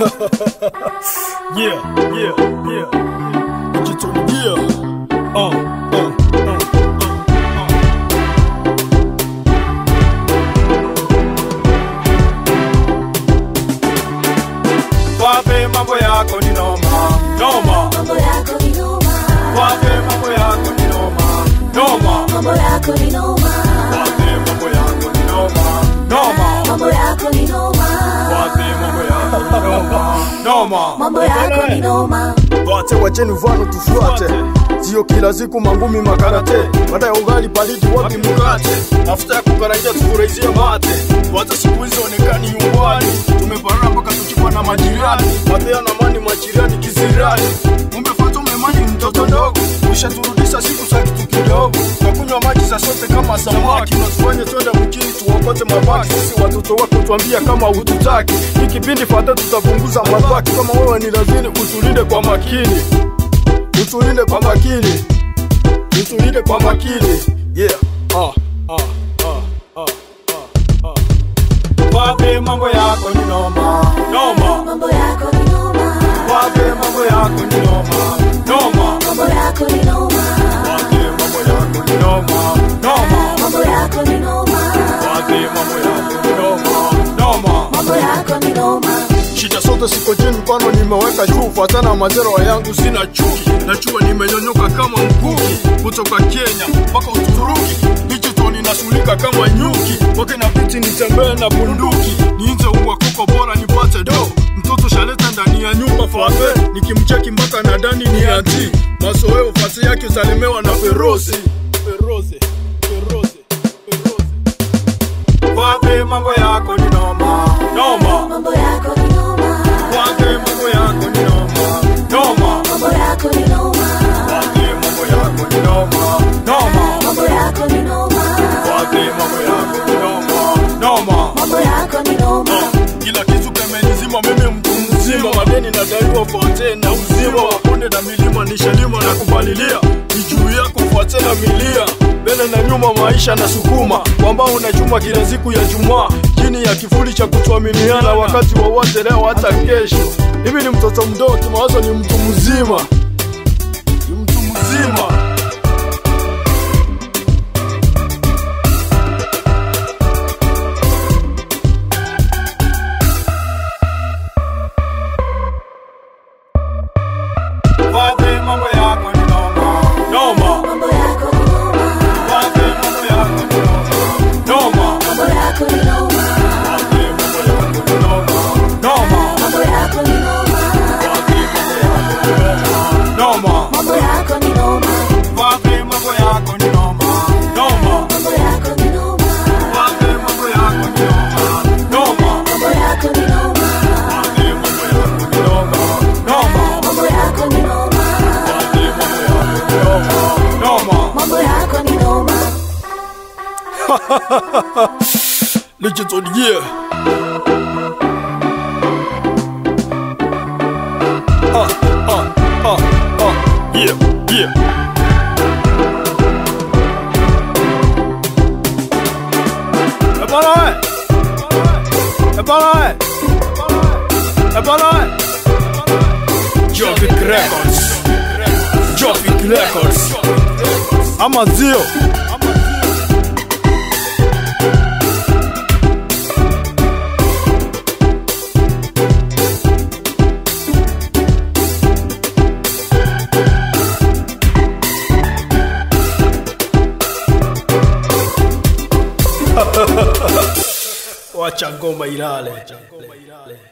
yeah, yeah, yeah. Digital, yeah. Uh, uh, uh, uh, uh. Wape mambo yako ni noma, noma. Mambo yako ni noma. Wape mambo yako ni noma, noma. Mambo yako ni noma. Wape mambo yako ni noma, noma. Mambo yako ni noma. Wape mambo yako ni noma, noma. Mambo yako ni noma. Wate wacheni mfano tufuate, sio kila siku mangumi makarate, baada ya ugali paliji wapi mkate, mafuta ya kukaraidia tufurahizie mate, wata siku hizi onekani nyumbani, tumeparana mpaka tukikwa na majirani, mapea na mani majirani kisirani, umefata umemani mtoto ndogo, ushaturudisha siku za kitu kidogo, nakunywa maji za sote kama samaki, natufanye twende mjini tuokote mabaki, sisi watoto wako tuambia kama hututaki, hii kipindi fata tutapunguza mabaki, kama wewe ni lazini utulinde kwa makini, utulinde kwa makini, utulinde kwa makini, yeah. Ah, ah, ah, ah, ah, ah. Wape mambo yako ni noma, noma. Mambo yako ni noma. Wape mambo yako ni noma, noma. Mambo yako ni noma. Wape mambo yako ni noma, noma. Mambo yako ni noma. Wape mambo yako ni noma, noma. Mambo yako ni noma. Shida zote siko chini, mkono nimeweka juu, fatana mazero yangu, sina chuki, najua nimenyonyoka kama mkuki, kutoka Kenya mpaka Uturuki, digital inasulika kama nyuki, wake na biti nitembee na bunduki, niinze uwa kuko bora nipate do, mtoto shaleta ndani ya nyumba fafe, nikimcheki mpaka na dani ni anti, mazoeo fasi yake usalemewa na ferozi, ferozi, ferozi, ferozi. Wape mambo yako ni noma, noma. Mambo yako ni noma. Wape mambo yako ni noma, noma. Mambo yako ni noma. Wape mambo yako ni noma, noma. Mambo yako ni noma. Wape mambo yako ni noma, noma. Mambo yako ni noma. kila kitu kemenizima mimi mtu mzima madeni nadaiwa fote na uzima waponde na milima nishalima na kupalilia ni juu yako fuate na milia mbele na nyuma maisha na sukuma kwamba unachuma kila siku ya jumaa chini ya kifuli cha kutuaminiana wakati wowote leo hata kesho hivi ni mtoto mdogo kimawazo ni mtu mzima ni mtu mzima Wape mambo yako ni noma, noma. Mambo yako ni noma. Wape mambo yako ni noma, noma. Mambo yako ni noma. Wape mambo yako ni noma, noma. Mambo yako ni noma. Wape mambo yako ni noma, noma. Mambo yako ni noma. Wape mambo yako ni noma, noma. Mambo yako ni noma. Wape mambo yako ni noma, noma. Mambo yako ni noma. Wape mambo yako ni noma, noma. Mambo yako ni noma. Wape mambo yako ni noma, noma. Mambo yako ni noma. digital yeah ah ah ah ah yeah yeah Eh bana we. Eh bana we. Eh bana we. Jovic Records Jovic Records ama zio wacha ngoma ilale